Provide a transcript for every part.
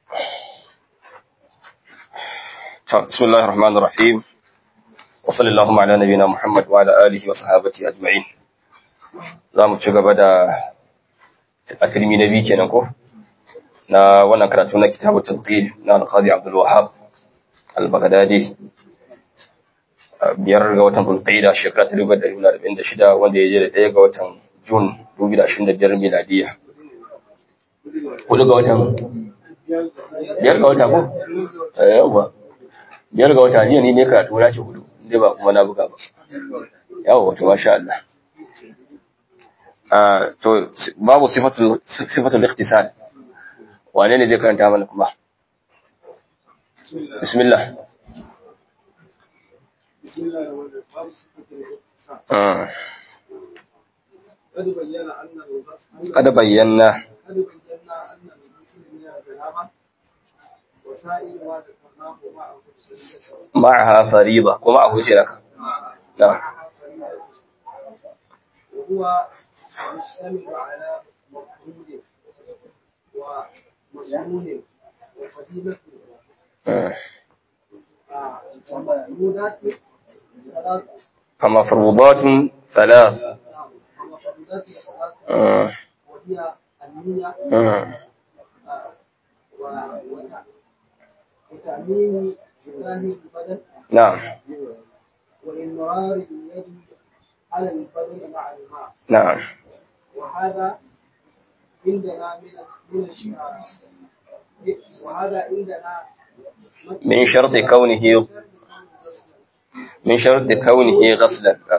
بسم الله الرحمن الرحيم وصلى اللهم على نبينا محمد وعلى آله وصحابته أجمعين za mu ci gaba da a turmi na biyu kenan ko na wannan karatu na kitabu talqi na al-qadi Abdul Wahhab al-Baghdadi biyar ga watan Bulqaida shekara ta 1946 wanda ya je da ɗaya ga watan Jun 2025 miladiya hudu ga watan biyar ga wata ko yawa biyar ga wata jiya ni ne karatu na ce hudu inda ba kuma na buga ba yawa wato masha Allah to babu sifatul sifatul ikhtisal wane ne zai karanta mana kuma bismillah قد بينا قد بينا أن المسلم من الجنابة وسائل ما ذكرناه معه معها فريضة ومعه شرك نعم وهو يشتمل على مفهوم ومسنون وفضيلة ومفروضات ثلاث فمفروضات ثلاث نعم ومفروضات ثلاث آه. وهي النية آه. و- وت- وتأمين جبال البدن نعم وإمرار اليد على البدن مع الماء نعم وهذا عندنا من من الشعار وهذا عندنا من شرط كونه من شرط كونه غسلا نعم.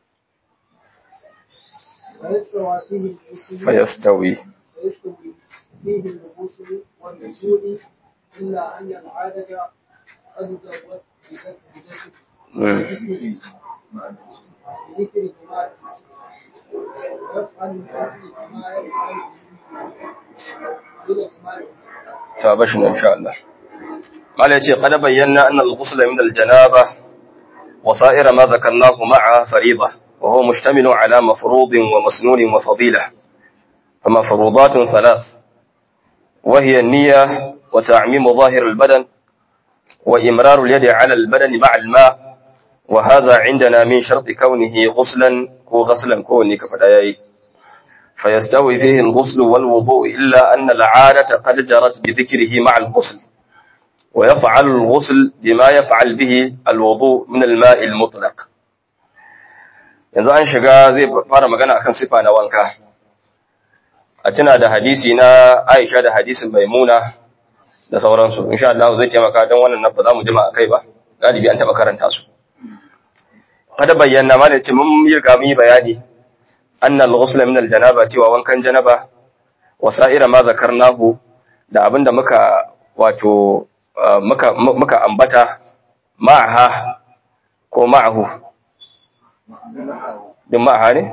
فيستوى فيه الغسل فيستوي فيستوي فيه الغسل والنزول إلا أن العادة قد زودت بذكر مم. بذكر جماعة ويفعل الغسل كما يفعل بالإجماع تابشنا إن شاء الله قال يتي قد بينا أن الغسل من الجنابة وسائر ما ذكرناه مع فريضة وهو مشتمل على مفروض ومسنون وفضيلة فمفروضات ثلاث وهي النية وتعميم ظاهر البدن وإمرار اليد على البدن مع الماء وهذا عندنا من شرط كونه غسلا كو غسلا كوني كفدايي فيستوي فيه الغسل والوضوء إلا أن العادة قد جرت بذكره مع الغسل ويفعل الغسل بما يفعل به الوضوء من الماء المطلق yanzu an shiga zai fara magana akan sifa na wanka a tuna da hadisi na Aisha da hadisin Maimuna da sauransu insha Allah zai taimaka don wannan nan ba za mu jima akai ba galibi an taba karanta su kada bayyana ma da ce mun yi riga mun yi bayani anna al-ghusl min al-janaba cewa wankan janaba wa sa'ira ma zakarnahu da abinda muka wato uh, muka muka ambata ma'aha ko ma'ahu din ma'aha ne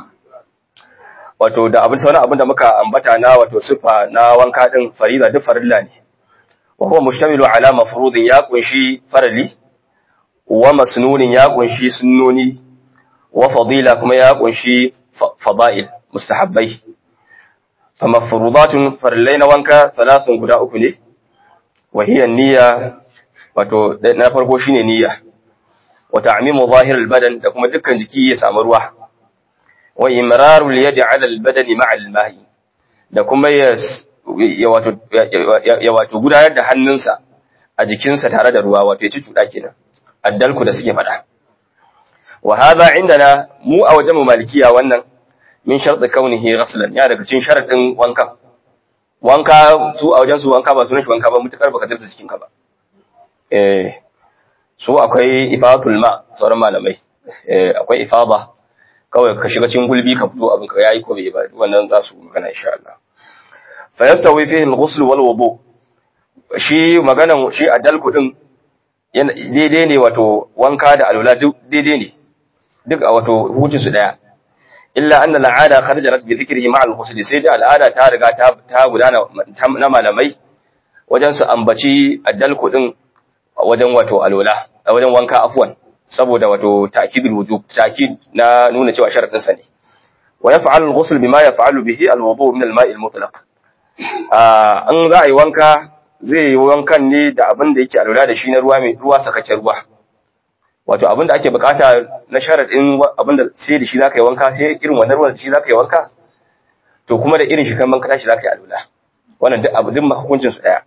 wato da abin sauran abinda muka ambata na wato sifa na wanka din farida duk farilla ne wa huwa mushtamilu ala mafrudin ya kunshi farali wa masnunin ya kunshi sunnoni wa fadila kuma ya kunshi fada'il mustahabbai fa mafrudatun farlaina wanka thalathun guda uku ne wa hiya niyya wato na farko shine niyya wa ta'mimu zahir albadan da kuma dukkan jiki ya samu ruwa wa imraru alyadi ala albadani ma'a alma'i da kuma ya ya wato ya wato gudanar da hannunsa a jikinsa tare da ruwa wato ya ci cuda kenan addalku da suke faɗa wa hadha indana mu a wajen mu malikiya wannan min sharɗi kaunihi ghaslan ya daga cikin sharadin wankan wanka su a wajen su wanka ba sunan shi wanka ba mutakar baka dirta cikin ka ba eh su akwai ifadatul ma sauran malamai eh akwai ifada kawai ka shiga cikin gulbi ka fito abin ka yayi ko bai ba wannan za su magana insha Allah fa yastawi fihi al-ghusl wal wudu shi maganan shi adalku din daidai ne wato wanka da alwala duk daidai ne duk a wato hujin su daya illa anna al'ada kharajat bi dhikrihi ma'a al-ghusl sai da al'ada ta riga ta ta gudana na malamai wajen su ambaci addalku din wajen wato alwala a wajen wanka afwan saboda wato ta'kidul wujub ta'kid na nuna cewa sharadin sa ne wa yaf'alu al-ghusl bima yaf'alu bihi al-wudu min al-ma'i al-mutlaq an za a yi wanka zai yi wankan ne da abin da yake alura da shi na ruwa mai ruwa sakakken ruwa wato abin da ake bukata na sharadin abin da sai da shi zaka yi wanka sai irin wannan ruwan da shi zaka yi wanka to kuma da irin shi kan banka tashi zaka yi alula wannan duk abu duk hukuncin su daya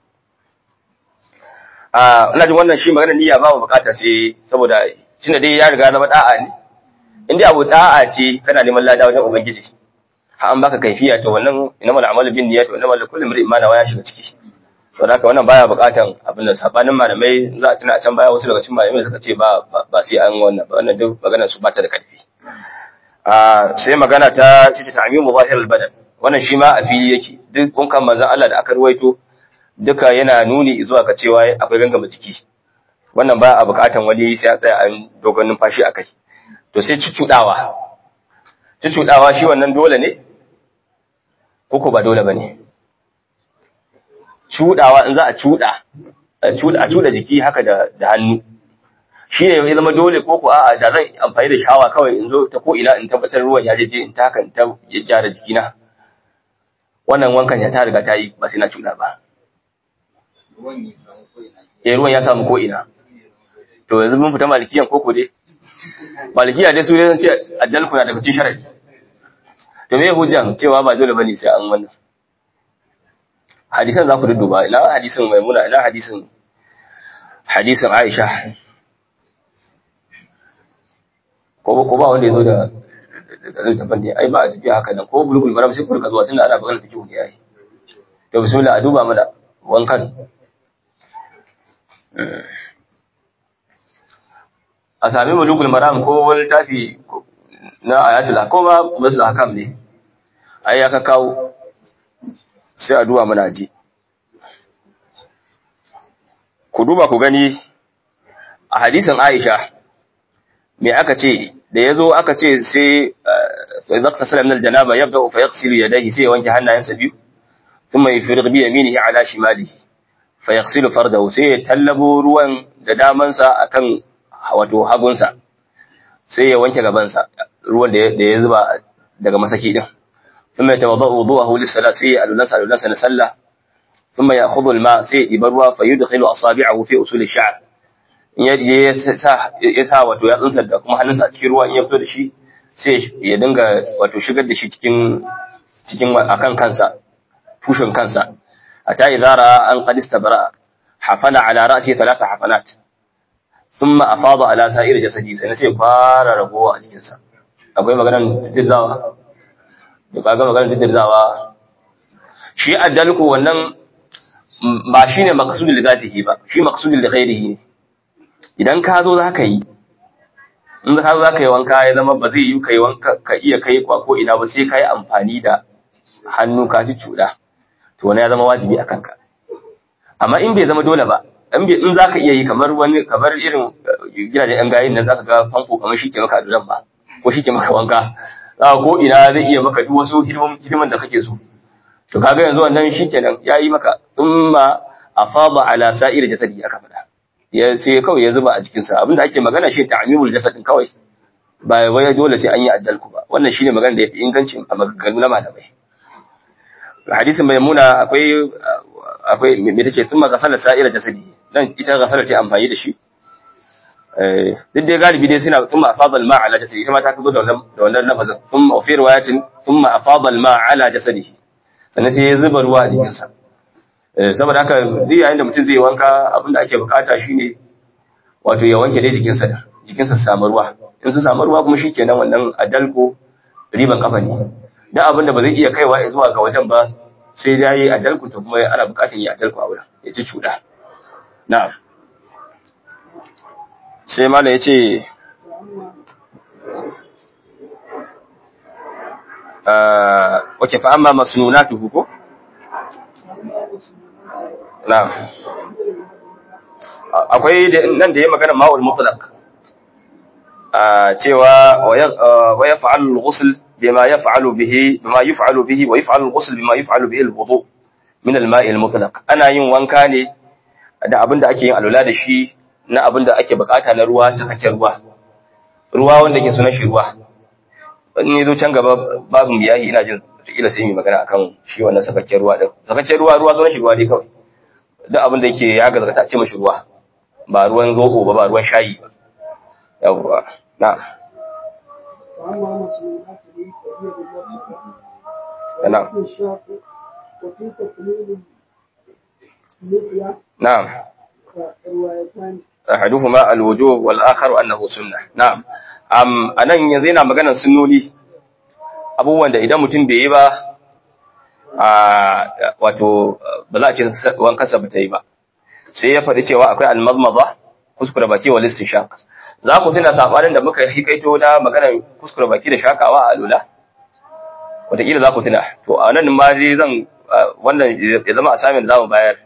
a ina jin wannan shi magana niyya ba mu bukata sai saboda tunda dai ya riga zama da'a ne in dai abu da'a ce kana neman lada wajen ubangiji har an baka kaifiya to wannan innamal a'malu bin niyyati wa innamal likulli imrin ma nawa ya shiga ciki to haka wannan baya bukatan abin da sabanin malamai za a tuna a can baya wasu daga cikin malamai suka ce ba ba sai an wannan ba wannan duk maganar su ba ta da karfi a sai magana ta ce ta ta'mimu zahir al-badan wannan shi ma a fili yake duk kunkan manzon Allah da aka ruwaito duka yana nuni zuwa ga cewa akwai gangama jiki wannan ba a bukatan wani sai a tsaya an dogon numfashi a kai to sai cucudawa cucudawa shi wannan dole ne ko ba dole bane cudawa in za a cuda a cuda jiki haka da da hannu shi ne ya zama dole ko ko a'a da zan amfani da shawa kawai in zo ta ko ina in tabbatar ruwan ya je in ta haka in ta gyara jikina wannan wankan ya ta riga ta yi ba sai na cuda ba eh ruwan ya samu ko ina to yanzu mun fita malikiyan koko dai malikiya dai su ne zan ce addalku na daga cikin sharadi to me hujjan cewa ba dole bane sai an wannan hadisan za ku dudduba ina hadisin maimuna ina hadisin hadisin aisha ko ko ba wanda ya zo da littafin ne ai ba a tafiya haka nan ko bulugul maram sai ku rika zuwa tunda ana magana take ne ai to bismillah a duba mana wankan a sami bulugul maram ko wani tafi na ayatul ko ma basu hakam ne ai ya ka kawo sai a duba mana ji ku duba ku gani a hadisin Aisha me aka ce da yazo aka ce sai fa idza tasala min aljanaba yabda fa yaghsilu yadayhi sai wanke hannayensa biyu thumma yufriq bi yaminihi ala shimalihi fa yaghsilu fardahu sai ya tallabo ruwan da damansa akan wato hagunsa sai ya wanke gabansa ruwan da ya zuba daga masaki din ثم يتوضا وضوءه للصلاه سي الولنس الولنس نسلا ثم ياخذ الماء سي يبروا فيدخل اصابعه في اصول الشعر in ya je ya sa wato ya tsunsa da kuma hannunsa a cikin ruwa in ya fito da shi sai ya dinga wato shigar da shi cikin cikin akan kansa tushen kansa hatta idza ra'a an qad istabara hafana ala ra'si thalatha hafanat thumma afada ala sa'ir jasadi sai sai fara ragowa a jikinsa akwai maganar dirzawa da kaga maganar dirzawa shi addalku wannan ba shine maqsudul zatihi ba shi maqsudul ghairihi ne idan ka zo zaka yi in ka zo zaka yi wanka ya zama ba zai yi kai wanka ka iya kai kwa ko ina ba sai kai amfani da hannu ka ci cuda to wani ya zama wajibi akan ka amma in bai zama dole ba in bai in zaka iya yi kamar wani kamar irin gidajen yan gayin nan zaka ga famfo kamar shi ke maka aduran ba ko shi ke maka wanka zaka ko ina zai iya maka duk wasu hidiman da kake so to kaga yanzu wannan shikenan yayi maka thumma afada ala sa'ir jasadi aka fada ya sai kawai ya zuba a cikin sa abinda ake magana shi ta'mimul jasadin kawai ba wai dole sai an yi addalku ba wannan shine magana da yafi inganci a maganganu na malamai hadisin maimuna akwai akwai me take thumma gasala sa'ir jasadi dan ita gasala ta amfani da shi eh duk dai galibi dai suna thumma afada al-ma' ala jasadi ita ma ta kazo da wannan da wannan lafazin thumma fi riwayatin thumma afada al-ma' ala jasadihi sannan sai ya zuba ruwa a jikinsa saboda haka duk yayin da mutum zai wanka abinda ake bukata shine wato ya wanke dai jikinsa da jikinsa su samu ruwa in su samu ruwa kuma shikenan wannan adalko riban kafa ne dan abinda ba zai iya kaiwa zuwa ga wajen ba sai dai yayi adalko to kuma ana bukatun yi adalko a wurin ya ci cuda na'am sai mallam yace wace fa amma masnunatuhu ko na'am akwai nan da ya magana ma'ul mutlaq cewa wa yaf'alu al-ghusl bima yaf'alu bihi bima yaf'alu bihi wa yaf'alu al-ghusl bima yaf'alu bihi al-wudu min al-ma'i al-mutlaq ana yin wanka ne da abinda ake yin alula da shi na abinda ake bukata na ruwa cikakken ruwa ruwa wanda ke sunan shi ruwa in zo can gaba babin biyahi ina jin kila sai mu magana akan shi wannan sakakken ruwa din sakakken ruwa ruwa sunan shi ruwa dai kawai duk abin da yake ya gazgata a ce mashi ruwa ba ruwan zobo ba ba ruwan shayi ba yawwa na وأما مسؤولات لي فهي بالمرأة نعم. ولكن الشاق وفي تقليل اللحية na'am روايتان ahaduhuma alwujub wal akharu annahu sunnah na'am am anan yanzu yana maganar sunnoni abubuwan da idan mutum bai yi ba a wato ba za a ce wankansa ba ta yi ba sai ya faɗi cewa akwai almazmaza kuskure baki wal istinshaq za ku tuna sabanin da muka hikaito na maganar kuskure baki da shakawa a alula wataƙila za ku tuna to a nan ma dai zan wannan ya zama assignment za mu bayar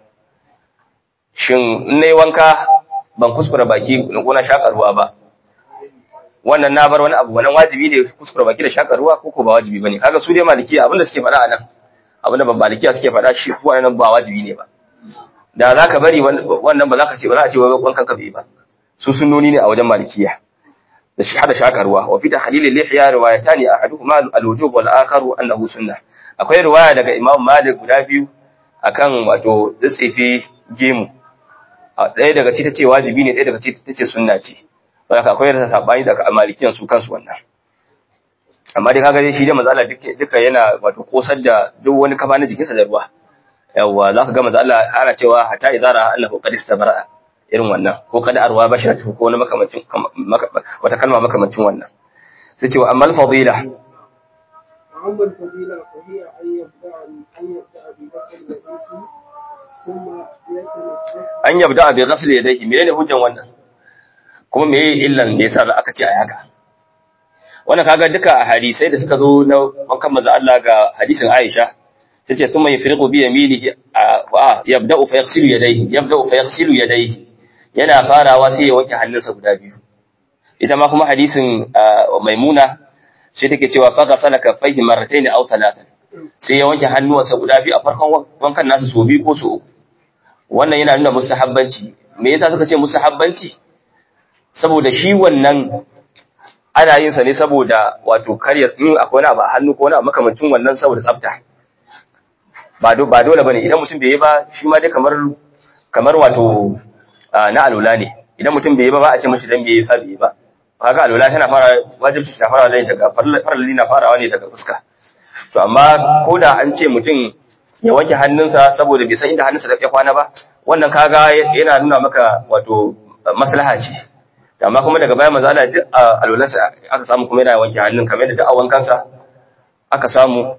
shin in nayi wanka ban kuskura baki ko na shaka ruwa ba wannan na bar wani abu wannan wajibi ne kuskura baki da shaka ruwa ko ko ba wajibi bane kaga su dai malikiya abinda suke faɗa anan abinda ban malikiya suke faɗa shi ko wannan ba wajibi ne ba da zaka bari wannan ba za ka ce ba za a ce wai wankan ka bai ba su sunnoni ne a wajen malikiya da shi hada shaka ruwa wa fi tahlil al-lihya riwayatani ahaduhuma al-wujub wal akharu annahu sunnah akwai riwaya daga imam malik guda biyu akan wato tsifi gemu ɗaya daga ci ta ce wajibi ne ɗaya daga ci ta ce sunna ce saboda akwai rasa sabani daga malikiyan su kansu wannan amma dai kaga dai shi da mazala duka yana wato kosar da duk wani kafa na jikinsa da ruwa yawwa za ka ga maza Allah ana cewa hatta idara annahu qad istabara irin wannan ko kada arwa basharatu ko wani makamancin wata kalma makamancin wannan sai cewa amma al-fadila وأما الفضيلة فهي أن يبدأ أن يبدأ بغسل يديه ثم يتنفس an yabda bi ghasl yadayhi menene hujjan wannan kuma meye illan da yasa aka ce a haka wannan kaga duka a hadisai da suka zo na wankan manzo Allah ga hadisin Aisha tace thumma yafriqu bi yaminihi a yabda'u fa yaghsilu yadayhi yabda'u fa yaghsilu yadayhi yana farawa sai ya wanke hannunsa guda biyu ita ma kuma hadisin Maimuna sai take cewa fa ghasala kaffaihi marratayn aw thalathan sai ya wanke hannuwansa guda biyu a farkon wankan nasa so biyu ko so uku wannan yana nuna musahabbanci me yasa suka ce musahabbanci saboda shi wannan ana yin sa ne saboda wato karya in akwai wani abu a hannu ko wani abu makamancin wannan saboda tsafta ba do ba dole bane idan mutum bai yi ba shi ma dai kamar kamar wato na alula ne idan mutum bai yi ba ba a ce mashi dan bai yi sa bai yi ba kaga alula tana fara wajibci ta fara ne daga faralli na farawa ne daga fuska to amma ko da an ce mutum ya wanke hannunsa saboda bai san inda hannunsa da ya kwana ba wannan kaga yana nuna maka wato maslaha ce amma kuma daga baya maza duk alwalansa aka samu kuma yana wanke hannun kamar yadda duk a wankansa aka samu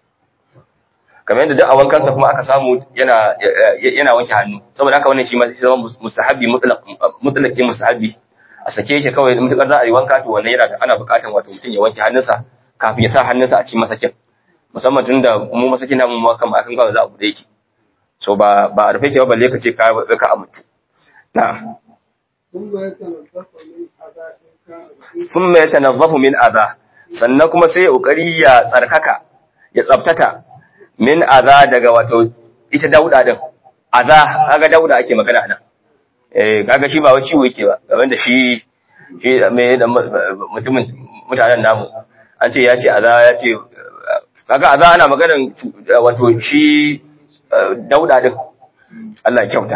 kamar yadda duk a wankansa kuma aka samu yana yana wanke hannu saboda haka wannan shi ma sai zama mustahabi mutlaq mutlaqi mustahabi a sake shi kawai mutakar za a yi wanka to wannan yana ana buƙatar wato mutum ya wanke hannunsa kafin ya sa hannunsa a cikin masakin musamman tun da mu masakin namu ma kan akan kawai za a bude yake so ba ba a rufe ke ba balle ka ce ka ka amintu na ثم يتنظف من أذى إن كان فيه thumma yatanazzafu min adha sannan kuma sai ya kokari ya tsarkaka ya tsaftata min adha daga wato ita dauda din adha kaga dauda ake magana nan eh kaga shi ba wai ciwo yake ba gaban da shi shi me da mutumin mutanen namu an ce ya ce adha ya ce kaga adha ana maganan wato shi dauda din Allah ya kyauta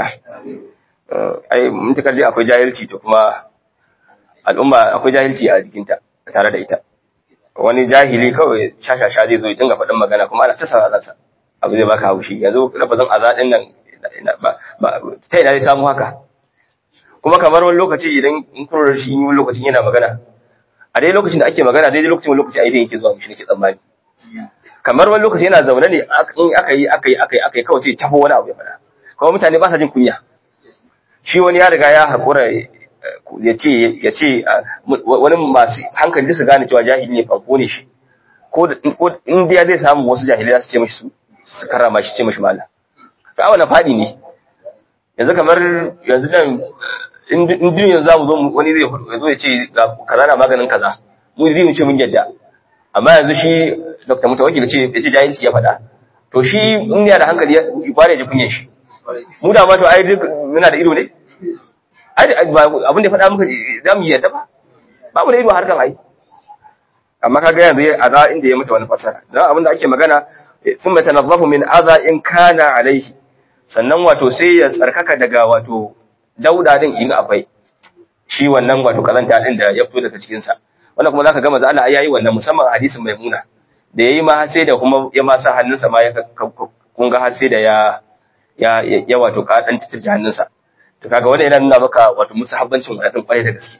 ai mutakar dai akwai jahilci to kuma al'umma akwai jahilci a jikinta tare da ita wani jahili kawai shashasha zai zo ya dinga faɗin magana kuma ana ta sa abu zai baka haushi yanzu lafazin azadin nan ba ta ina zai samu haka kuma kamar wani lokaci idan in kurar shi in wani lokacin yana magana a dai lokacin da ake magana daidai lokacin wani lokaci a idan yake zuwa mishi nake tsammani kamar wani lokaci yana zaune ne in aka yi aka yi aka yi aka yi kawai sai tafo wani abu ya faɗa kuma mutane ba sa jin kunya shi wani ya riga ya haƙura ya ce ya ce wani masu hankali su gane cewa jahili ne fanko ne shi ko in dai zai samu wasu jahilai za su ce mashi su karrama shi ce mashi mala ka wani faɗi ne yanzu kamar yanzu nan in duniya za mu zo wani zai zo ya ce kaza na maganin kaza mu zai mu ce mun yadda amma yanzu shi dr mutawakil ce ya ce jahilci ya faɗa to shi in ya da hankali ya fara ji kunyan shi mu da ma to ai duk muna da ido ne ai abin da faɗa muka za mu yarda ba ba mu da ido harkan ai amma kaga yanzu ya aza inda ya mata wani fasara dan abin da ake magana sun mata nazafu min aza in kana alaihi sannan wato sai ya tsarkaka daga wato dauda din in akwai shi wannan wato kazanta din da ya fito daga cikin sa wannan kuma zaka ga manzo Allah yayi wannan musamman hadisin maimuna da yayi ma sai da kuma ya ma sa hannunsa ma ya kun ga har sai da ya ya ya wato ka dan titirje hannunsa to kaga wannan yana nuna maka wato musahabbancin wannan kwarai da gaske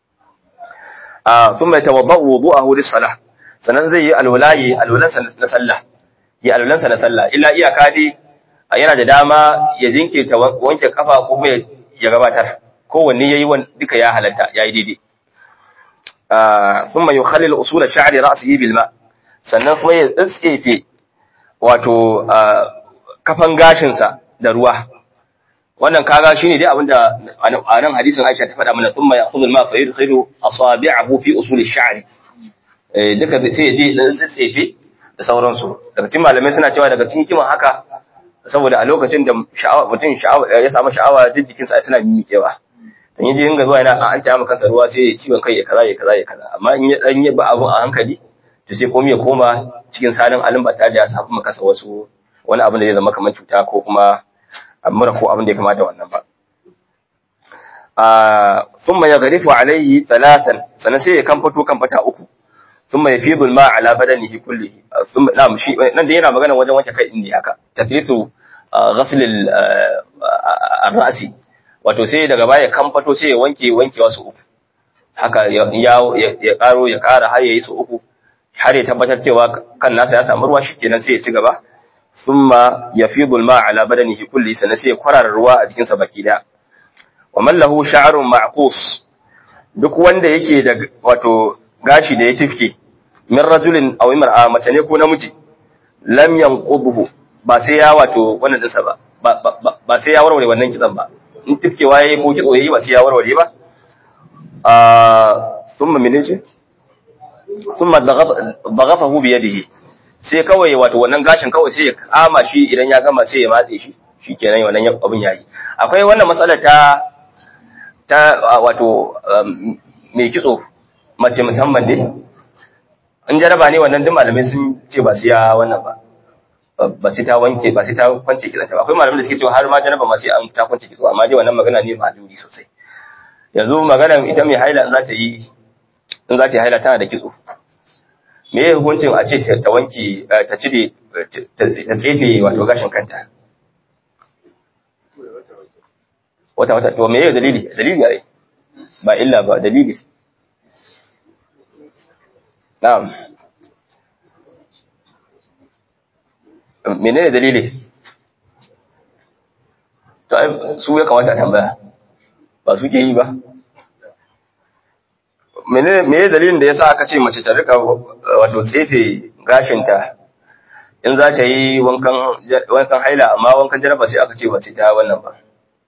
a thumma yatawaddau wudu'ahu lis-salah sannan zai yi alwalayi alwalansa na sallah yi alwalansa na sallah illa iyaka dai yana da dama ya jinkirta wanke kafa ko kuma ya gabatar kowanne yayi duka ya halatta yayi daidai thumma yukhallil usul sha'ri ra'sihi bil ma sannan kuma ya tsefe wato kafan gashin sa da ruwa wannan kaga shine dai abinda a nan hadisin Aisha ta faɗa mana thumma ya'khudhu al-ma fa yudkhilu asabi'ahu fi usul ash-sha'r eh duka sai ya je dan tsefe da sauransu daga cikin malamai suna cewa daga cikin kiman haka saboda a lokacin da sha'awa mutum sha'awa ya samu sha'awa duk jikinsa suna mimikewa dan yaje inga zuwa yana an ta maka ruwa sai ya ciwon kai ya kaza ya kaza ya kaza amma in ya dan yi ba abu a hankali to sai komai ya koma cikin salin alin ba tare da ya samu maka wasu wani abin da zai zama kamar cuta ko kuma mura ko abin da ya kamata wannan ba a thumma yaghrifu alayhi thalathan sanan sai ya kamfato kamfata uku thumma yafidu al-ma ala badanihi kullihi thumma na'am shi nan da yana magana wajen wanke kai din ne haka tafritu ghasl al-ra'si wato sai daga baya kamfato sai ya wanke wanke wasu uku haka ya ya karo ya kara har yayi su uku har ya tabbatar cewa kan nasa ya samu ruwa shikenan sai ya ci gaba thumma yafidu al-ma ala badanihi kulli sanan sai ya kwarara ruwa a jikin sa baki da wa man lahu sha'run ma'qus duk wanda yake da wato gashi da ya tifke min rajulin aw imra'a mace ne ko namiji lam yanqudhu ba sai ya wato wannan dinsa ba ba sai ya warware wannan kitsan ba in tifkewa yayi ko kitso yayi ba sai ya warware ba ah thumma minje thumma daghafahu bi yadihi sai kawai wato wannan gashin kawai sai ya kama shi idan ya gama sai ya matse shi shikenan wannan abin yayi akwai wannan matsalar ta ta wato mai kitso mace musamman dai in jaraba ne wannan duk malamai sun ce ba su ya wannan ba ba sai ta wanke ba sai ta kwance kitsanta ba akwai malamai da suke cewa har ma jaraba ma sai an ta kwance kitso amma dai wannan magana ne ba duri sosai yanzu magana ita mai haila in za ta yi in za ta yi haila tana da kitso me ya hukuncin a ce ta wanke ta cire ta tsefe wato gashin kanta wata wata to me ya dalili dalili ai ba illa ba dalili Na'am. Menene dalili? To ai su ya kamata a tambaya. Ba su ke yi ba. Menene me dalilin da yasa aka ce mace ta rika wato tsefe gashinta in za ta yi wankan wankan haila amma wankan jaraba sai aka ce ba sai ta wannan ba.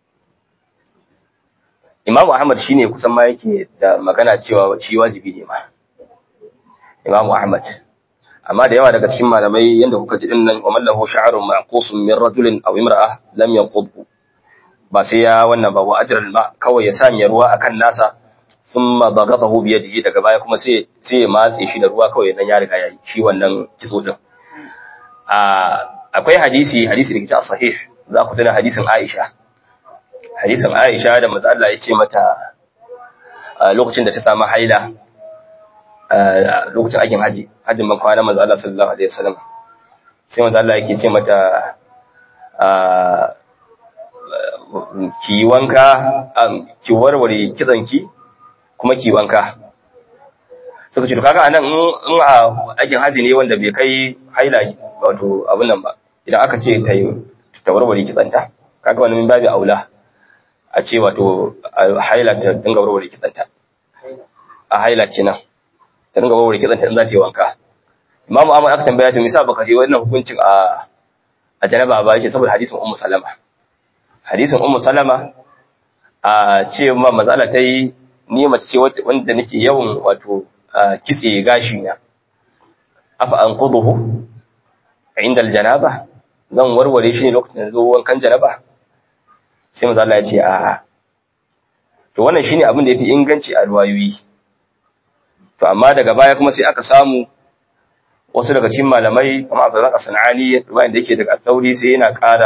Imam Ahmad shine kusan ma yake da magana cewa shi wajibi ne ma. Imam Ahmad amma da yawa daga cikin malamai yanda kuka ji dinnan wa mallahu sha'arun ma'qusun min rajulin aw imra'a lam yanqudhu ba sai ya wannan ba wa ajral ma kawai ya sanya ruwa akan nasa thumma baghadahu bi yadihi daga baya kuma sai sai ya matse shi da ruwa kawai dan ya riga yayi shi wannan kitso din a akwai hadisi hadisi da ke sahih za ku tuna hadisin Aisha hadisin Aisha da manzo Allah ya ce mata lokacin da ta samu haila lokacin aikin haji hajjin ban kwana manzo Allah sallallahu alaihi wasallam sai manzo Allah yake ce mata ki wanka ki warware kitsanki kuma ki wanka suka ce to kaga anan in a aikin haji ne wanda bai kai haila wato abun nan ba idan aka ce ta ta warware kitsanta kaga wannan min babu aula a ce wato haila ta dinga warware kitsanta a haila kenan ta dinga warware kitsanta in za ta yi wanka imamu ahmad aka tambaya ta misa baka ce wannan hukuncin a a janaba ba yake saboda hadisin ummu salama hadisin ummu salama a ce ma mazala ta yi ni mace ce wanda nake yawan wato kitse gashi na afa an quduhu inda aljanaba zan warware shi ne lokacin da zo wankan janaba sai manzo Allah ya ce a'a to wannan shine abin da yafi inganci a ruwayoyi to amma daga baya kuma sai aka samu wasu daga cikin malamai kamar Abdullah As-Sanani ruwayan da yake daga Tsauri sai yana ƙara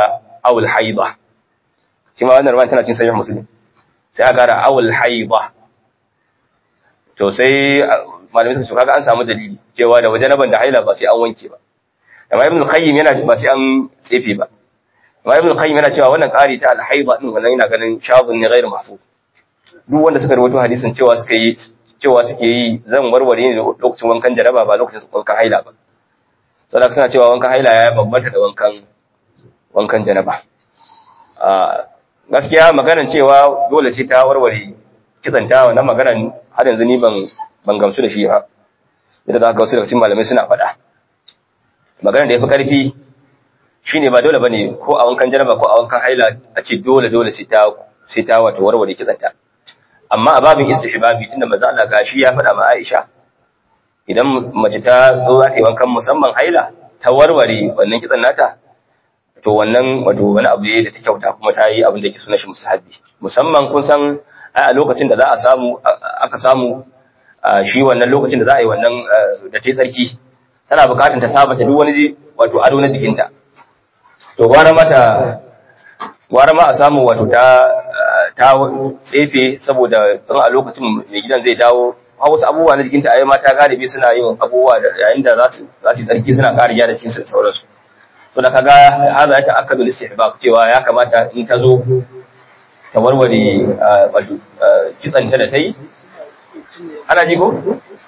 awul haida shi ma wannan ruwan tana cin sahih muslim sai aka gara awul haida to sai malamai suka kaga an samu dalili cewa da wajanaban da haila ba sai an wanke ba amma ibn qayyim yana ba sai an tsefe ba amma ibn qayyim yana cewa wannan ƙari ta al-haida din wannan yana ganin shadun ne ghairu mahfuz duk wanda suka rawaito hadisin cewa suka yi cewa suke yi zan warware ne lokacin wankan jaraba ba lokacin wankan haila ba saboda suna cewa wankan haila ya bambanta da wankan wankan janaba a gaskiya maganar cewa dole sai ta warware kitsanta wannan maganar har yanzu ni ban ban gamsu da shi ba idan da wasu daga cikin malamai suna faɗa maganar da yafi karfi shine ba dole bane ko a wankan janaba ko a wankan haila a ce dole dole sai ta sai ta wato warware kitsanta amma a babin istihbabi tunda manzo Allah gashi ya faɗa ma Aisha idan mace ta zo za ta yi wankan musamman haila ta warware wannan kitsan nata to wannan wato wani abu ne da ta kyauta kuma ta yi abin da yake suna shi musahabi musamman kun san a lokacin da za a samu aka samu shi wannan lokacin da za a yi wannan da ta yi tsarki tana bukatar ta sabata duk wani wato ado na jikinta to gwara mata gwara ma a samu wato ta ta tsefe saboda in a lokacin mai gidan zai dawo a wasu abubuwa na jikinta a yi mata galibi suna yin abubuwa yayin da za su tsarki suna ƙara gyara cikin su da sauransu to da kaga haza ya ta'akkadu istihbab cewa ya kamata in ta zo ta warware wato kitsanta da ta yi ana ji ko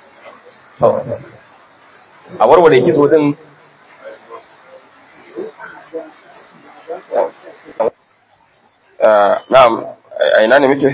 a warware kitso din na'am a ina ne muke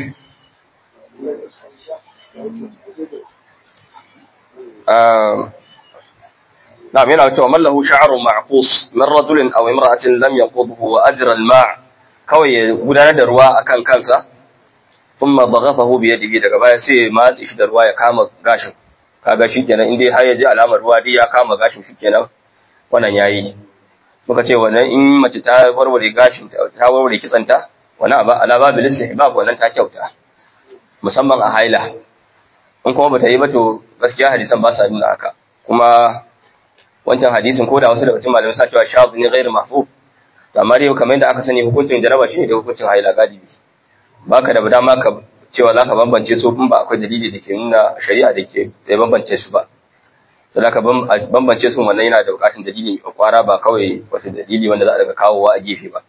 نعم هنا ومن له شعر معقوس من رجل أو امرأة لم يقضه وأجرى الماء كوي gudanar da ruwa akan kansa thumma baghathahu bi yadihi daga baya sai matsi shi da ruwa ya kama gashin kaga shikenan indai har ya ji alamar ruwa dai ya kama gashin shikenan wannan yayi muka ce wannan in mace ta warware gashin ta warware kitsanta wannan aba alaba bil istihbab wannan ta kyauta musamman a haila in kuma bata yi ba to gaskiya hadisan ba sa nuna haka kuma wancan hadisin ko da wasu daga cikin malamai sa cewa shabu ne ghairu mahfuz to amma dai kamar yadda aka sani hukuncin jaraba shine da hukuncin haila galibi baka da dama ka cewa zaka bambance su in ba akwai dalili da ke nuna shari'a da ke da bambance su ba sai ka bambance su wannan yana da bukatun dalili kwara ba kawai wasu dalili wanda za a daga kawowa a gefe ba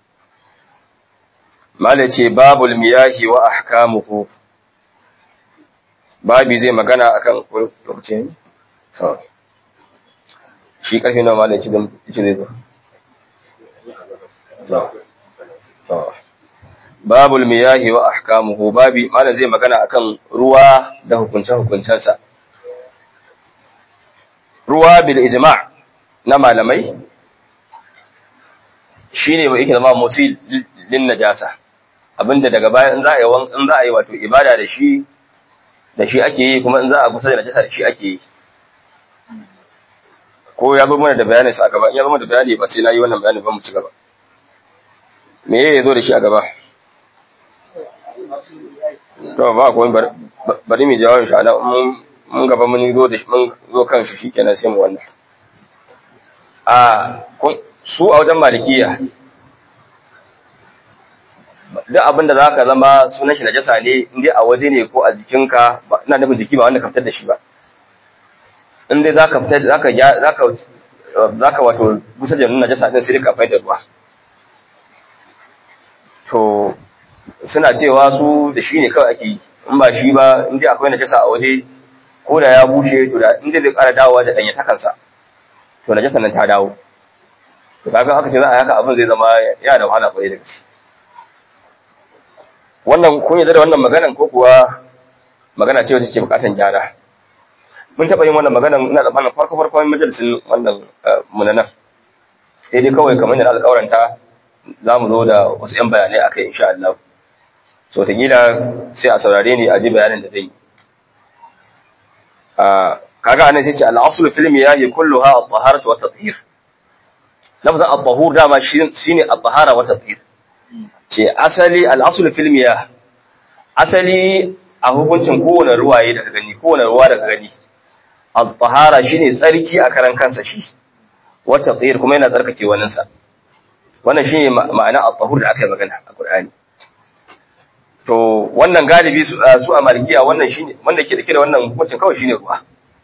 malai ce babul miyahi wa ahkamuhu babi zai magana akan lokacin to shi karfe nawa malai ci ci zai zo babul miyahi wa ahkamuhu babi malai zai magana akan ruwa da hukunce hukuncensa ruwa bil ijma' na malamai shine ba yake zama mutil lin najasa abinda daga baya in za a yi in za a yi wato ibada da shi da shi ake yi kuma in za a kusa da najasa da shi ake yi ko ya zo mana da bayani sa gaba in ya zo da bayani ba sai na yi wannan bayani ba mu ci gaba me ya zo da shi a gaba to ba ko bari mu jawo shi ana mun gaba mun zo da mun zo kan shi shikenan sai mu wannan a su a wajen malikiya duk abin da za ka zama sunan shi najasa ne in dai a waje ne ko a jikinka ina nufin jiki ba wanda ka fitar da shi ba in dai za ka fitar za ka za ka wato gusa da najasa din sai ka fitar da ruwa to suna cewa su da shi ne kawai ake yi in ba shi ba in dai akwai najasa a waje ko da ya bushe to da in dai zai ƙara dawowa da ɗanya takansa to najasa nan ta dawo to kaga aka ce za a haka abin zai zama yana da wahala kwarai da gaske wannan kun yarda da wannan maganan ko kuwa magana ce wacce ke bukatan gyara mun taɓa yin wannan maganan ina tsammanin farko farkon majalisin wannan munanan sai dai kawai kamar da alƙawaranta za mu zo da wasu 'yan bayanai a kai insha Allah so gila sai a saurare ni a ji bayanin da zai yi kaga anan sai ce al-aslu fil miyahi kulluha at-taharatu wa at-tathhir lafzan at-tahur dama shine at-tahara wa at-tathhir ce asali al-aslu fil miyah asali a hukuncin kowane ruwaye daga gani kowane ruwa daga gani at-tahara shine tsarki a karan kansa shi wa at-tathhir kuma yana tsarkake waninsa wannan shine ma'ana at-tahur da aka yi magana a Qur'ani to wannan galibi su a malikiya wannan shine wanda ke dake da wannan hukuncin kawai shine ruwa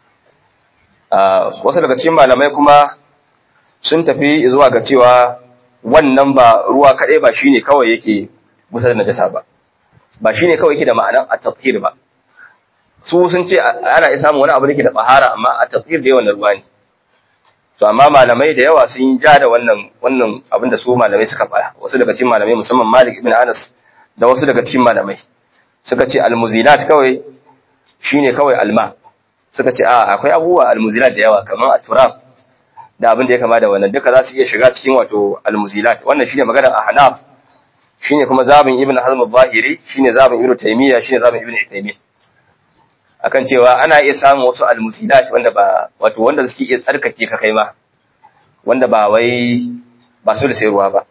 wasu daga cikin malamai kuma sun tafi zuwa ga cewa wannan ba ruwa kadai ba shine kawai yake gusa da najasa ba ba shine kawai yake da ma'anar at-tathhir ba su sun ce ana iya samun wani abu da ke da bahara amma at-tathhir da yawan ruwa ne to amma malamai da yawa sun ja da wannan wannan abin da su malamai suka fara wasu daga cikin malamai musamman Malik ibn Anas da wasu daga cikin malamai suka ce almuzinat kawai shine kawai alma suka ce a akwai abubuwa almuzinat da yawa kamar aturab da abin da ya kama da wannan duka za su iya shiga cikin wato almuzinat wannan shine magana a Hanaf shine kuma zabin Ibn Hazm al-Zahiri shine zabin Ibn Taymiyyah shine zabin Ibn Uthaymeen akan cewa ana iya samun wasu almuzinat wanda ba wato wanda suke iya tsarkake ka kai ma wanda ba wai ba su da sayarwa ba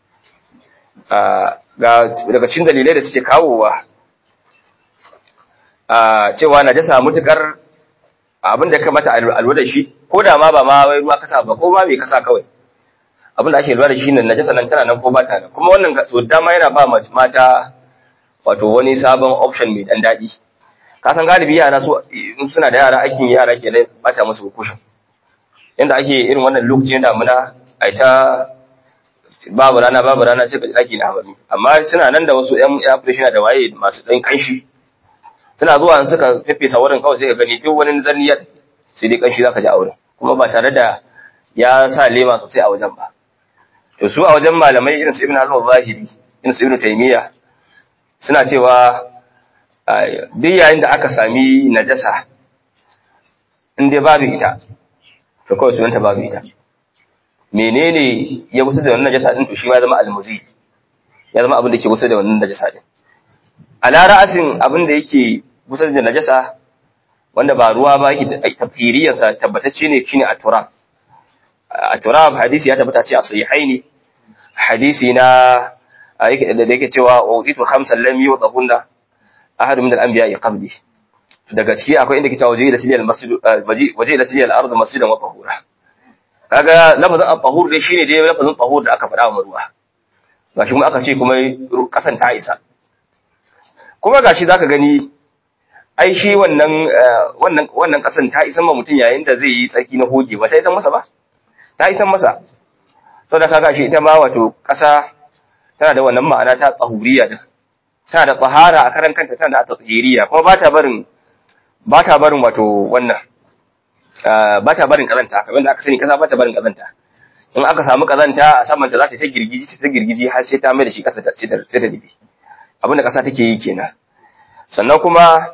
ga daga cikin dalilai da suke kawowa a cewa najasa mutukar abin da kamata alwa da shi ko da ma ba ma wai ruwa kasa ba ko ma mai kasa kawai abin da ake lura da shi ne najasa nan tana nan ko ba ta nan kuma wannan so dama yana ba mata wato wani sabon option mai dan daɗi ka san galibi yara su suna da yara aikin yara ke da bata musu kushin yanda ake irin wannan lokacin damuna ai ta babu rana babu rana sai ka ji daki na hamami amma suna nan da wasu ƴan application da waye masu ɗan kanshi suna zuwa suka feffesa wurin kawai sai ka gani duk wani zanniya sai dai kanshi zaka ji a wurin kuma ba tare da ya sa lema sosai a wajen ba to su a wajen malamai irin su Ibn Hazm al-Zahiri irin su Ibn Taymiyyah suna cewa duk yayin da aka sami najasa in dai babu ita to kawai sunanta babu ita menene ya gusa da wannan najasa din to shi ma zama almuzi ya zama abin da ke gusa da wannan najasa din ala ra'asin abin da yake gusa da najasa wanda ba ruwa ba yake tafhiriyan sa tabbatacce ne shine at-turab at-turab hadisi ya tabbata ce a sahihaini hadisi na da yake cewa wuditu khamsan lam yudhunna ahad min al-anbiya qabli daga ciki akwai inda ke cewa waje da tilal masjid waje da tilal ardu masjidan wa tahura kaga lafazin at-tahur dai shine dai lafazin tahur da aka faɗa wa ruwa gashi kuma aka ce kuma kasan ta isa kuma gashi zaka gani ai shi wannan wannan wannan kasan ta isan ma mutun yayin da zai yi tsarki na hoge ba ta isan masa ba ta isan masa saboda kaga shi ita ma wato kasa tana da wannan ma'ana ta tsahuriya din tana da tsahara a karan kanta tana da tsahiriya kuma ba ta barin ba ta barin wato wannan ba ta barin kazanta kamar da aka sani kasa ba ta barin kazanta in aka samu kazanta a saman ta za ta ta girgiji ta girgiji har sai ta mai da shi kasa ta sai ta dibe abin da kasa take yi kenan sannan kuma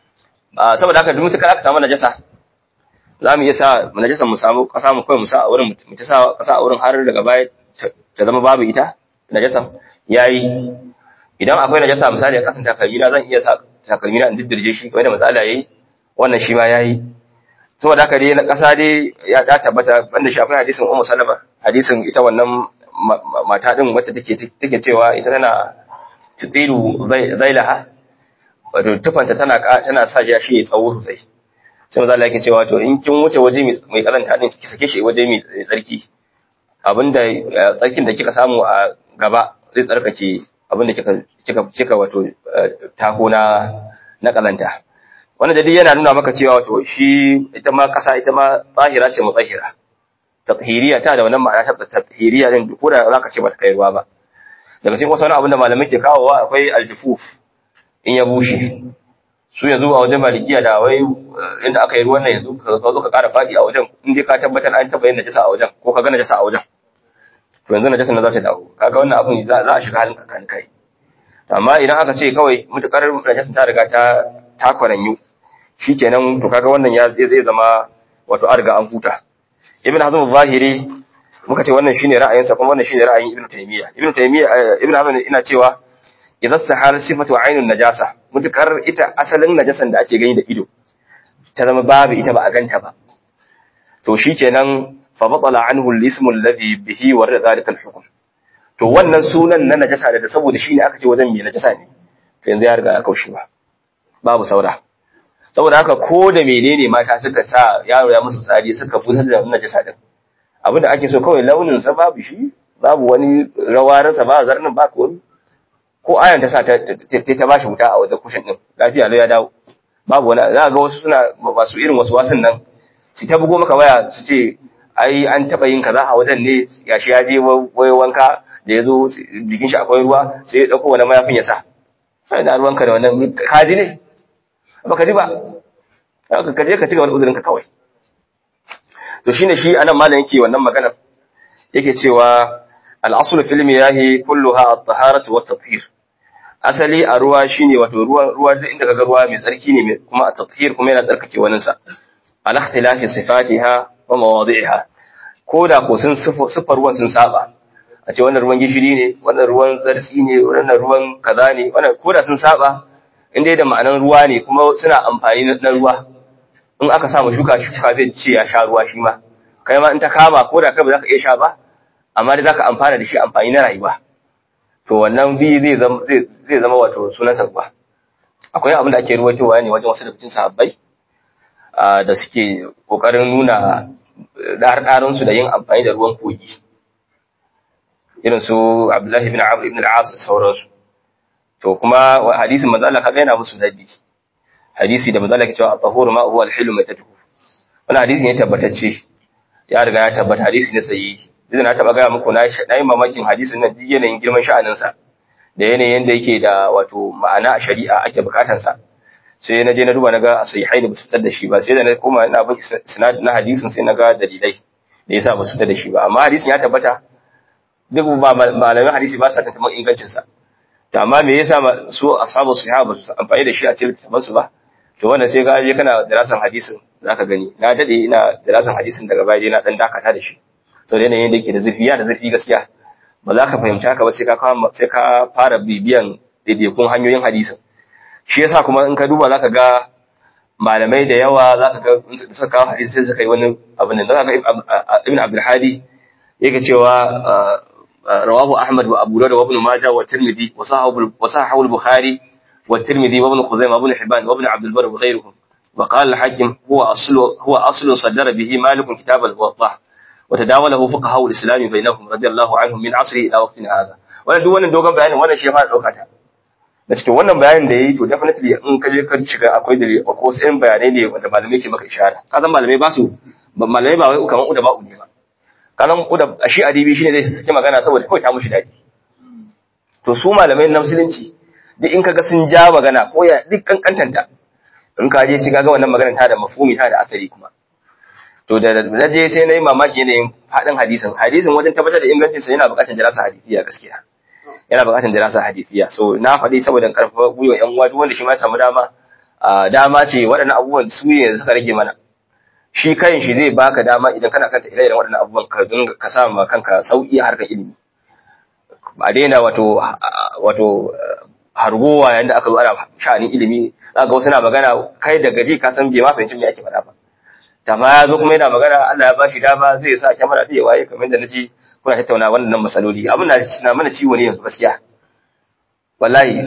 saboda haka duk mutukar aka samu najasa za mu iya sa najasa mu samu kasa mu kawai mu sa a wurin mu ta sa kasa a wurin har daga baya ta zama babu ita najasa yayi idan akwai najasa misali a kasan takalmina zan iya sa takalmina in diddirje shi kamar da matsala yayi wannan shi ma yayi saboda haka dai na ƙasa dai ya da tabbata banda shi akwai hadisin Ummu Salama hadisin ita wannan mata din wacce take take cewa ita tana tutilu zailaha wato tufanta tana tana sa ya shi tsawo sosai sai maza Allah yake cewa to in kin wuce waje mai karanta din ki sake shi waje mai tsarki abinda tsarkin da kika samu a gaba zai tsarkake abinda kika kika kika wato tako na na kalanta wannan jadi yana nuna maka cewa wato shi ita ma kasa ita ma tsahira ce mutahira tathiriya ta da wannan ma'ana ta tathiriya din ko da zaka ce ba ta kai ruwa ba daga cikin wasu abin da malamai ke kawowa akwai aljufuf in ya bushe su yanzu a wajen malikiya da wai inda aka yi ruwan nan yanzu ka zo ka ƙara faɗi a wajen in dai ka tabbatar an taɓa yin najasa a wajen ko ka ga najasa a wajen to yanzu najasa na za ta dawo kaga wannan abin za a shiga halin kakan kai amma idan aka ce kawai mutukar najasa ta riga ta ta kwaranyu shikenan to kaga wannan ya zai zama wato an riga an huta ibn hazm zahiri muka ce wannan shine ra'ayinsa kuma wannan shine ra'ayin ibn taymiya ibn taymiya ibn hazm ina cewa idan sahar sifatu ainun najasa mutukar ita asalin najasan da ake gani da ido ta zama babu ita ba a ganta ba to shikenan fa batala anhu al-ismu alladhi bihi warada zalika al-hukm to wannan sunan na najasa da saboda shine aka ce wajen me najasa ne to yanzu ya riga ya kaushi ba babu saura saboda haka ko da menene mata suka sa yaro ya musu tsari suka busar da najasa din abin da ake so kawai launin sa babu shi babu wani rawararsa ba zarnin ba ko ko ayan ta sa ta ta bashi wuta a wajen kushin din lafiya lau ya dawo babu wani za ga wasu suna masu irin wasu wasun nan su ta bugo maka waya su ce ai an taba yin kaza a wajen ne gashi ya je wai wanka da ya zo jikin shi akwai ruwa sai ya dauko wani mayafin ya sa sai da ruwanka da wannan kaji ne ba ka ji ba ka je ka ci gaba da uzurinka kawai to shine shi anan malam yake wannan magana yake cewa al-aslu fil miyahi kulluha at-taharatu wat-tathhir asali a ruwa shine wato ruwa ruwa duk inda kaga ruwa mai tsarki ne kuma at-tathhir kuma yana tsarkake wannan sa ala ikhtilafi sifatiha wa mawadi'iha koda ko sun sifar ruwan sun saba a ce wannan ruwan gishiri ne wannan ruwan zarsi ne wannan ruwan kaza ne wannan koda sun saba inda da ma'anan ruwa ne kuma suna amfani na ruwa in aka samu shuka shuka zai ce ya sha ruwa shi ma kai ma in ta kama ko da kai ba za ka iya sha ba amma dai za ka amfana da shi amfani na rayuwa to wannan bi zai zama zai zama wato sunan ruwa akwai abin da ake ruwaitowa ne wajen wasu da cikin sahabbai da suke kokarin nuna ɗarɗarin su da yin amfani da ruwan kogi irin su Abdullahi ibn Amr ibn al-As da sauransu to kuma hadisin manzo Allah kaga yana musu dadi hadisi da manzo Allah ke cewa tahuru ma huwa al-hilm matatuhu wannan hadisi ne tabbatacce ya riga ya tabbata hadisi ne sahihi idan na taba gaya muku na yi mamakin hadisin nan yanayin girman sha'anin sa da yanayin da yake da wato ma'ana a shari'a ake bukatar sa sai na je na duba naga sahihai da basu fitar da shi ba sai da na koma ina bin sinad na hadisin sai naga dalilai da yasa basu fitar da shi ba amma hadisin ya tabbata duk ba malamin hadisi ba sa tantaman ingancin sa to amma me yasa su ashabu sahaba su amfani da shi a cikin littafin su ba to wannan sai ka je kana darasan hadisin zaka gani na dade ina darasan hadisin daga baya dai na dan dakata da shi to da yanayin da yake da zurfi ya da zurfi gaskiya ba za ka fahimci haka ba sai ka sai ka fara bibiyan daidaikun hanyoyin hadisin shi yasa kuma in ka duba zaka ga malamai da yawa zaka ga da suka kawo hadisi sai suka yi wani abu ne zaka ga ibn abdul hadi yake cewa رواه أحمد وأبو داود وابن ماجه والترمذي وصححه البخاري والترمذي وابن خزيمة وابن حبان وابن عبد البر وغيرهم وقال الحاكم هو أصل هو أصل صدر به مالك كتاب الموضح وتداوله فقهاء الإسلام بينهم رضي الله عنهم من عصره إلى وقتنا هذا wannan duk wannan dogon bayanin wannan shi ya fara dauka ta da cikin wannan bayanin da yayi to definitely in ka je ka shiga akwai da ko sai bayanai ne wanda malamai ke maka ishara kazan malamai ba su malamai ba wai kaman uda ba ne ba kanan uda shi adibi shine zai saki magana saboda kawai ta mushi dadi to su malamai na musulunci duk in kaga sun ja magana ko ya duk kankantanta in ka je ci kaga wannan magana ta da mafhumi ta da asali kuma to da na je sai na yi mamaki yanayin haɗin hadisin hadisin wajen tabbatar da ingancin sa yana buƙatar dirasa hadisiya gaskiya yana buƙatar dirasa hadisiya so na faɗi saboda karfafa gwiwa ƴan uwa duk wanda shi ma samu dama dama ce waɗannan abubuwan su ne suka rage mana shi kayan shi zai baka dama idan kana kanta ire-iren waɗannan abubuwan ka dinga ka sa ma kanka sauƙi a harkar ilimi ba daina wato wato hargowa yayin da aka zo ana sha'anin ilimi za ga wasu na magana kai da gaji ka san bai ma fahimci me ake faɗa ba amma ya zo kuma yana magana Allah ya bashi dama zai sa kyamara da waye kamar da naji kuna tattauna wannan masaloli abin da na mana ciwo ne yanzu gaskiya wallahi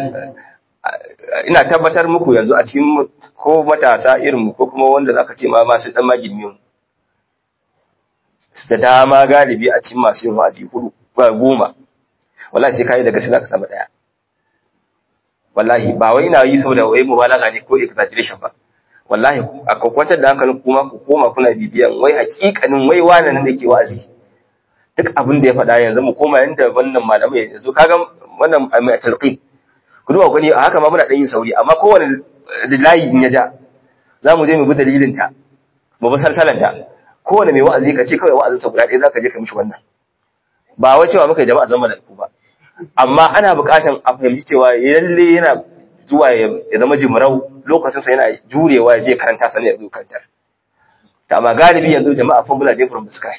ina tabbatar muku yanzu a cikin ko matasa irin ko kuma wanda zaka ce ma masu dan magilmi mu da dama galibi a cikin masu yin wa'azi hudu ba goma wallahi sai kai daga sai zaka samu daya wallahi ba wai ina yi saboda wai mubalaga ne ko exaggeration ba wallahi a kwakwatar da hankalin kuma ku koma kuna bibiyan wai hakikanin wai wannan nan da ke wa'azi duk abin da ya faɗa yanzu mu koma yanda wannan malamai yanzu kaga wannan mai talqi ku duba gani a haka ma muna dan yin sauri amma kowane layi in ya ja za mu je mu bi dalilin ta mu bi salsalan ta kowane mai wa'azi ka ce kawai wa'azin sa guda ɗaya zaka je ka mishi wannan ba wai cewa muka jama'a zama da ku ba amma ana buƙatan a fahimci cewa lalle yana zuwa ya zama jimrau lokacinsa yana jurewa ya je karanta sani ya zo karantar ta amma galibi yanzu jama'a formula day from the sky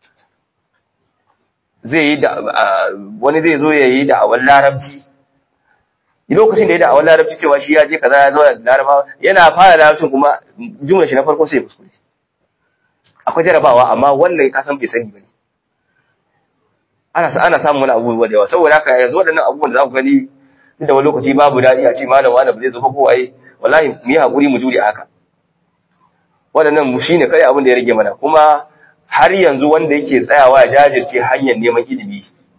zai yi da wani zai zo ya yi da awal larabci lokacin da ya da awal larabci cewa shi ya je kaza ya zo da larabawa yana fara larabcin kuma jumlar shi na farko sai ya kuskure akwai jarabawa amma wannan ka san bai sani bane ana ana samun wani abubuwa da yawa saboda haka yanzu waɗannan abubuwan da za ku gani da wani lokaci babu daɗi a ce malam wani ba zai zo ba kowaye wallahi mu yi haƙuri mu jure haka waɗannan mu shine kai abin da ya rage mana kuma har yanzu wanda yake tsayawa ya jajirce hanyar neman ilimi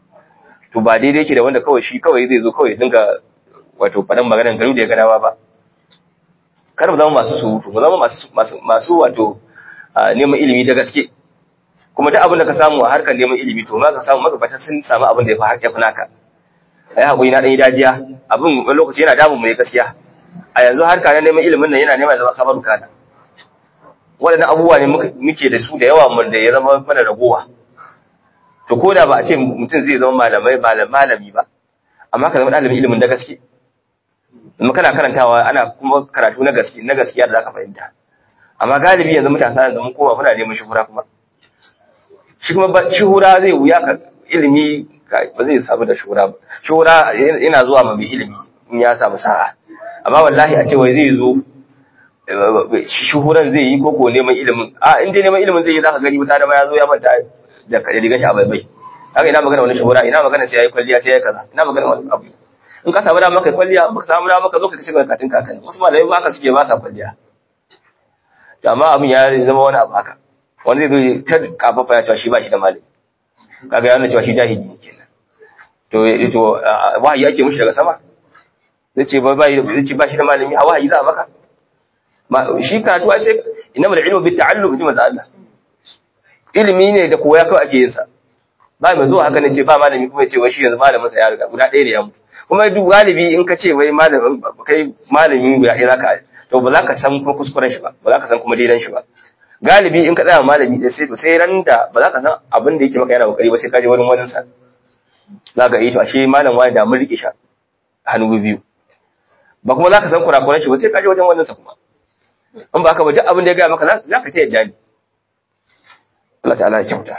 to ba daidai yake da wanda kawai shi kawai zai zo kawai dinga wato faɗan maganar garin da ya ganawa ba kar mu zama masu surutu mu zama masu masu masu wato neman ilimi da gaske kuma duk abin da ka samu a harkar neman ilimi to ma ka samu magabata sun samu abin da ya fi haƙƙi fi naka ai haƙuri na ɗan yi dajiya abin wani lokaci yana damun mu ne gaskiya a yanzu harka na neman ilimin nan yana neman zama kamar kana waɗannan abubuwa ne muke da su da yawa mun da ya zama mana ragowa to ko da ba a ce mutum zai zama malamai malami ba amma ka zama ɗalibin ilimin da gaske in kana karantawa ana kuma karatu na gaske na gaskiya da zaka fahimta amma galibi yanzu matasa yanzu mun koma muna neman shuhura kuma shi kuma ba shuhura zai wuya ka ilimi ba zai samu da shuhura ba shuhura yana zuwa ma mai ilimi in ya samu sa'a amma wallahi a ce wai zai zo shuhuran zai yi koko neman ilimin a in dai neman ilimin zai yi zaka gani mutane da ma ya zo ya manta da rigar shi a bai bai haka ina magana wani shuhura ina magana sai yayi kwalliya sai yayi kaza ina magana wani abu in ka samu dama kai kwalliya in ka samu dama ka zo ka ci barkatun kakan wasu malamai ba haka suke ba sa kwalliya to amma abin ya zama wani abu haka wani zai zo ta kafafa ya cewa shi ba shi da malami kaga ya nuna cewa shi jahili ne kenan to to wahayi ake mushi daga sama zai ce ba zai ce ba shi da malami a wahayi za a maka shi karatu ai sai innamal ilmu bit ta'allum ji manzo Allah ilimi ne da koya kawai ake yin sa ba mai zuwa haka ne ce ba malami kuma ya ce wai shi yanzu malamin sa ya riga guda ɗaya ne ya mutu kuma duk galibi in ka ce wai malamin kai malami guda ɗaya zaka to ba za ka san kuma kuskuren shi ba ba za ka san kuma daidan shi ba galibi in ka tsaya malami da sai to sai ran da ba za ka san abin da yake maka yana kokari ba sai ka je wurin wani sa za ka yi to ashe malam wani da mun rike shi hannu biyu ba kuma za ka san kurakuran shi ba sai ka je wajen wannan sa kuma in ba haka ba duk abin da ya gaya maka za ka ta yadda ne Allah ta'ala ya kyauta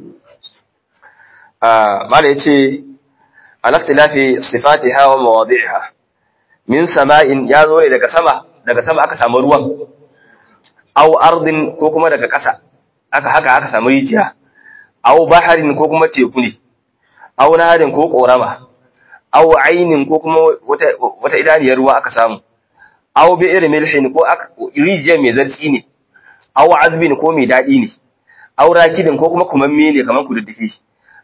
mala ya ce alaftilafi sifatiha wa mawadi'iha min sama'in ya zo ne daga sama daga sama aka samu ruwan aw ardin ko kuma daga ƙasa aka haka aka samu rijiya aw baharin ko kuma teku ne aw naharin ko korama aw ainin ko kuma wata wata idaniyar ruwa aka samu aw bi'r milhin ko rijiya mai zartsi ne aw azbin ko mai dadi ne aw rakidin ko kuma kumamme ne kamar kududdufi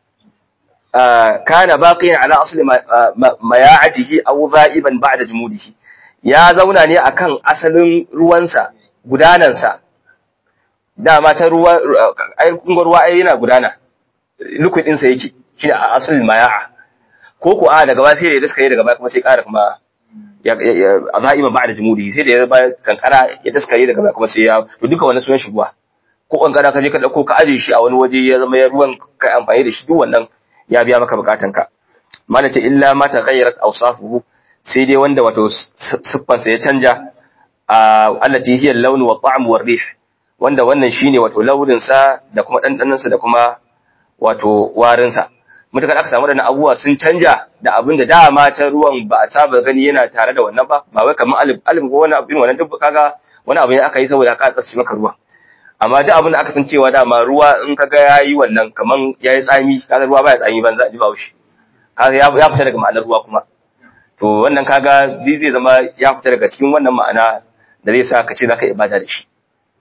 kana baqiyan ala asli maya'atihi aw za'iban ba'da jumudihi ya zauna ne akan asalin ruwansa gudanansa dama ta ruwa ai kungo ruwa ai yana gudana liquid din sa yake shine asalin maya'a ko ko a daga ba sai da daskare daga ba kuma sai ƙara kuma a za'iban ba'da jumudihi sai da ya ba kankara ya daskare daga ba kuma sai ya to duka wannan sunan shi ruwa ko kankara ka je ka dauko ka aje shi a wani waje ya zama ya ruwan kai amfani da shi duk wannan ya biya maka bukatanka mana ce illa ma taghayyarat awsafuhu sai dai wanda wato siffansa ya canja allati hiya al-lawn wa ta'm wa rih wanda wannan shine wato launin sa da kuma dandanan sa da kuma wato warin sa mutakar aka samu da abubuwa sun canja da abin da dama ta ruwan ba a saba gani yana tare da wannan ba ba wai kamar alif alif ko wani abin wannan duk kaga wani abu ne aka yi saboda ka tsatsi maka ruwa amma duk abin da aka san cewa dama ruwa in kaga yayi wannan kaman yayi tsami kaga ruwa baya tsami ban za a ji ba shi kaga ya fita daga ma'anar ruwa kuma to wannan kaga zai zai zama ya fita daga cikin wannan ma'ana da zai sa ka ce zaka ibada da shi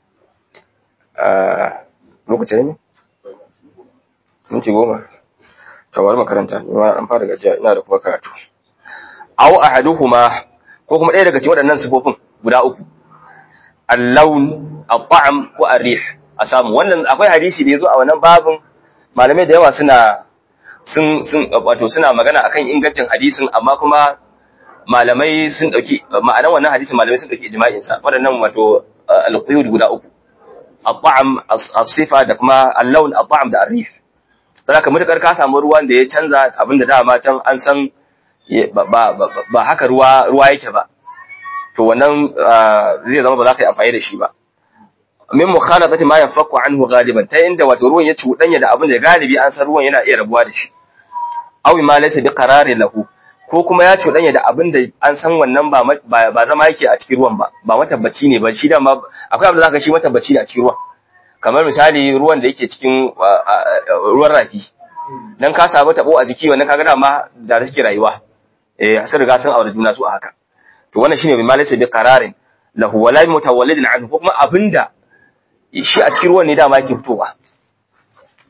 lokacin ne minti goma to bari makaranta ni ma an fara gajiya ina da kuma karatu aw ahaduhuma ko kuma ɗaya daga cikin waɗannan sifofin guda uku al-lawn al-ta'am ko ar-rih a samu wannan akwai hadisi da yazo a wannan babin malamai da yawa suna sun sun wato suna magana akan ingancin hadisin amma kuma malamai sun dauki ma'anar wannan hadisin malamai sun dauki ijma'in sa waɗannan wato al-quyud guda uku al-ta'am as-sifa da kuma al-lawn al-ta'am da ar-rih saboda mutakar ka samu ruwan da ya canza abinda dama can an san ba haka ruwa ruwa yake ba to wannan zai zama ba za ka yi amfani da shi ba min mukhalatati ma yanfaku anhu ghaliban ta inda wato ruwan ya cuɗanya da abin da galibi an san ruwan yana iya rabuwa da shi aw ma laysa bi qarari lahu ko kuma ya cuɗanya da abin da an san wannan ba ba zama yake a cikin ruwan ba ba matabbaci ne ba shi da ma akwai abin da zaka shi matabbaci ne a cikin ruwan kamar misali ruwan da yake cikin ruwan rafi dan ka samu tabo a jiki wannan kaga dama da suke rayuwa eh sun riga sun aure juna su a haka to wannan shine bi ma laysa bi qararin lahu wala mutawallidin anhu ko kuma abinda shi a cikin ruwan ne dama yake fitowa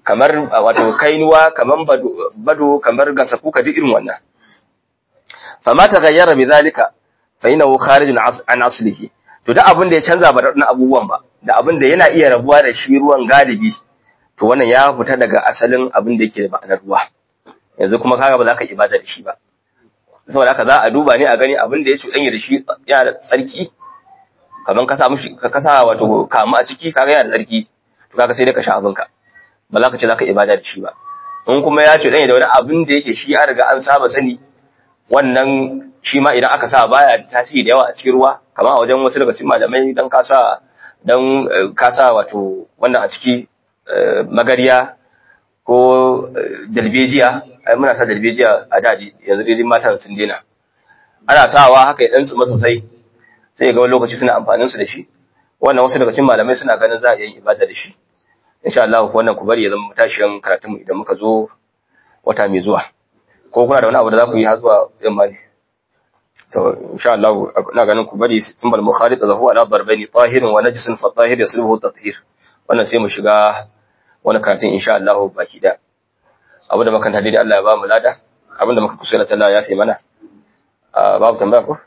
kamar wato kainuwa kamar bado, bado kamar gasakuka duk irin wannan fama ta gayyara bi zalika fa innahu kharijun an aslihi to da abin da ya canza ba na abubuwan ba da abin da yana iya rabuwa da shi ruwan galibi to wannan ya fita daga asalin abin da yake da ma'anar ruwa yanzu kuma kaga ba za ka ibada da shi ba saboda haka za a duba ne a gani abin da ya cuɗanya da shi yana da tsarki kamar ka sa mushi ka kasa wato kamu a ciki kaga yana da tsarki to kaga sai dai ka sha abinka ba za ka ce za ka ibada da shi ba in kuma ya cuɗanya da wani abin da yake shi an riga an saba sani wannan shi ma idan aka sa baya da tasiri da yawa a cikin ruwa kamar a wajen wasu daga cikin malamai dan ka sa dan ka sa wato wannan a ciki magariya ko dalbejiya ai muna sa dalbejiya a daji yanzu dai mata sun dena ana sawa haka ya dan tsuma sosai sai ga wani lokaci suna amfanin su da shi wannan wasu daga cikin malamai suna ganin za a yi ibada da shi insha Allah wannan ku bari ya zama tashiyan karatun mu idan muka zo wata mai zuwa ko kuna da wani abu da za ku yi har zuwa yamma ne to insha Allah ina ganin ku bari tumbal mukhalid da huwa ala darbaini tahirin wa najisin fa tahir yasluhu tathhir wannan sai mu shiga wani karatun insha Allah baki da abu da makanta dai Allah ya ba mu lada abin da muka kusura ta Allah ya fi mana babu tambaya ko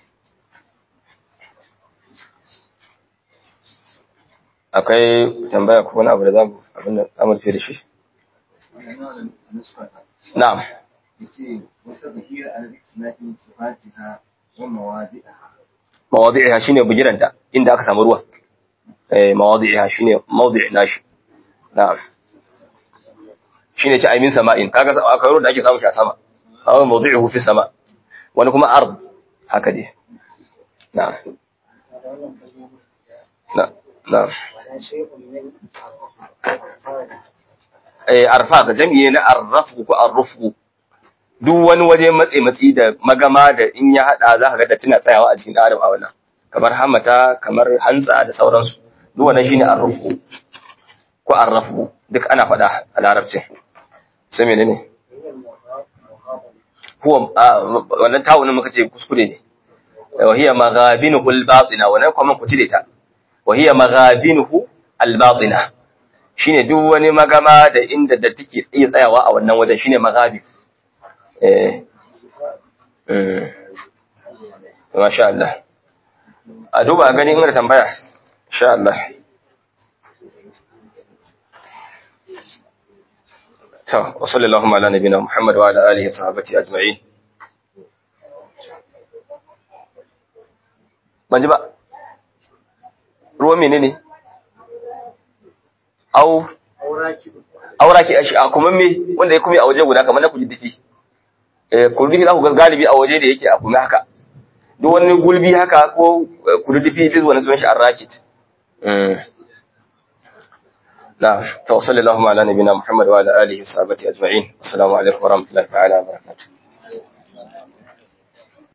akwai tambaya ko wani abu da zamu abin da zamu fi da shi na'am mawadi'iha shine bugiranta inda aka samu ruwa eh mawadi'iha shine mawdi'i nashi na'am shine ci aimin sama'in kaga akwai ruwa da ake samu shi a sama aw mawdi'uhu fi sama wani kuma ard haka dai na'am na'am eh arfa jami'i na arrafu ko arrufu duk wani waje matse matsi da magama da in ya hada za ka ga da tana tsayawa a cikin adam a wannan kamar hamata kamar hantsa da sauransu duk wannan shine arrufu ko arrafu duk ana faɗa a larabcin sai menene huwa wannan tawunin muka ce kuskure ne wa hiya maghabinuhu al-batina wannan kuma ku cire ta wa hiya maghabinuhu al-batina shine duk wani magama da inda da take tsaye tsayawa a wannan wajen shine maghabin eh eh masha Allah a duba gani in da tambaya insha Allah to wa sallallahu ala nabiyina Muhammad wa ala alihi wa sahbihi ajma'in ban ji ba ruwan menene au auraki a kuma me wanda ya kuma a waje guda kamar na kujiddifi kurdufi za ku ga galibi a waje da yake a kuma haka duk wani gulbi haka ko kurdufi duk wani sunan shi arrakit na to sallallahu ala nabiyina muhammad wa ala alihi wa sahbihi ajma'in assalamu alaikum wa rahmatullahi ta'ala wa barakatuh